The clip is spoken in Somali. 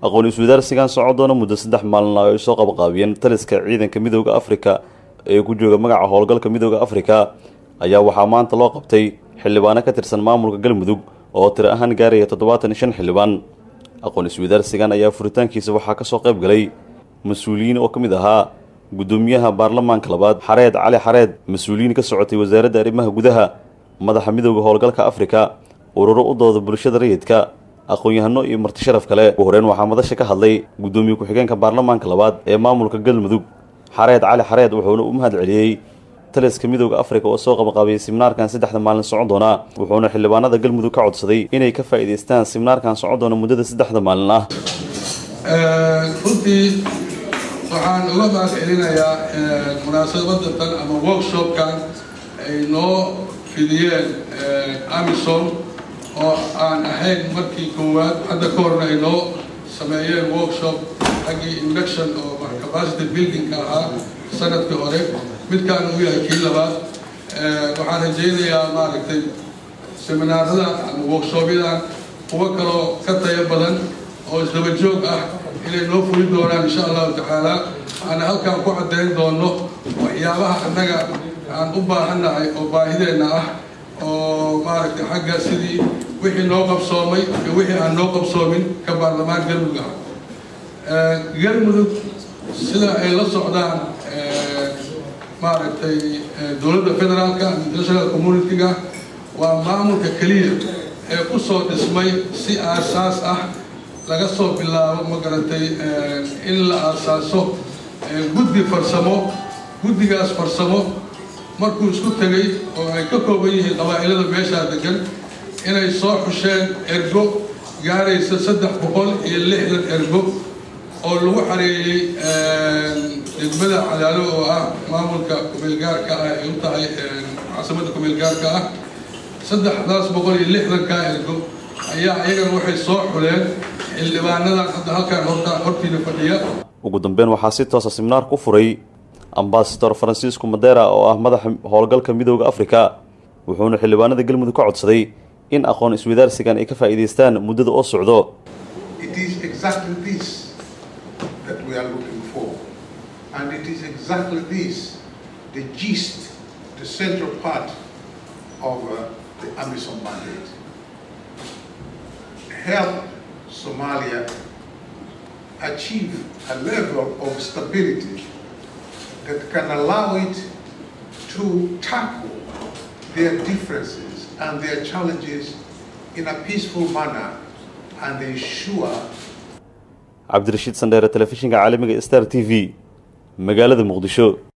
aqoon iswadaarsigan socon doona muddo saddex maalin oo ay soo qabaqaabiyeen taliska ciidanka midooda afrika ee ku jooga magaca howlgalka midooda afrika ayaa waxaa maanta loo qabtay xildhibaano ka tirsan maamulka galmudug oo tiro ahaan gaaraya toddobaatan iyo shan xildhibaan aqoon iswadaarsigan ayaa furitaankiisa waxaa kasoo qayb galay mas-uuliyiin oo ka mid ahaa guddoomiyaha baarlamaanka labaad xareed cali xareed mas-uuliyiin ka socotay wasaaradda arrimaha gudaha madaxa midooda howlgalka afrika ururo u dooda bulshada rayidka aqoon-yahano iyo marti sharaf kale ugu horeen waxaa madasha ka hadlay guddoomiye ku-xigeenka baarlamaanka labaad ee maamulka galmudug xareed cali xareed wuxuuna u mahad celiyey taliska midooda afrika oo soo qabaqaabiyey siminaarkan saddexda maalin socon doona wuxuuna xildhibaanada galmudug ka codsaday inay ka faa'iidaystaan siminaarkan socon doona muddada saddexda maalin ah runtii waxaan uga mahad celinayaa munaasabadatan ama workshopkan ay noo fidiyeen amison oo aan ahayn markii koowaad hadda ka horna ay noo sameeyeen workshop xaggii induction oo capacity buildingka ahaa sanadkii hore midkaan uu yahay kii labaad waxaan rajaynayaa maaragtay seminaarada ama workshopyadan kuwo kaloo ka tayo badan oo isdaba joog ah inay noo fuli doonaan insha allahu tacaala aana halkaan ku caddayn doono waxyaabaha annaga aan u baahannahay oo baahideenna ah oo maaragtay xagga sidii wixii noo qabsoomay iyo wixii aan noo qabsoomin ka baarlamaan galmudug ah galmudug sida ay la socdaan maaragtay dowladda federaalka international community-ga waa maamulka keliya ee ku soo dhismay si aasaas ah laga soo bilaabo ma garatay in la aasaaso guddi farsamo guddigaas farsamo markuu isku tegay oo ay ka kooban yihiin qabaa'ilada meeshaa degan inay soo xusheen ergo gaaraysa saddex boqol iyo lixdan ergo oo lagu xareeyey degmada cadaalo oo ah maamulka kumeelgaarka ah ay u tahay caasimada kumeelgaarka ah saddexdaas boqol iyo lixdankaa ergo ayaa iyagana waxay soo xuleen xildhibaanadan hadda halkaan horta hortiina fadhiya ugu dambeyn waxaa si toosa siminaar ku furay ambasador francisco madera oo ah madaxa howlgalka midooda afrika wuxuuna xildhibaanada galmudug ka codsaday in aqoon iswadaarsigan ay ka faa'iidaystaan muddada oo socdo and it is exactly this, the gist, the central part of uh, the AMISOM mandate. Help Somalia achieve a level of stability that can allow it to tackle their differences and their challenges in a peaceful manner and ensure cabdirashiid sandheere telefishinka caalamiga star t v magaalada muqdisho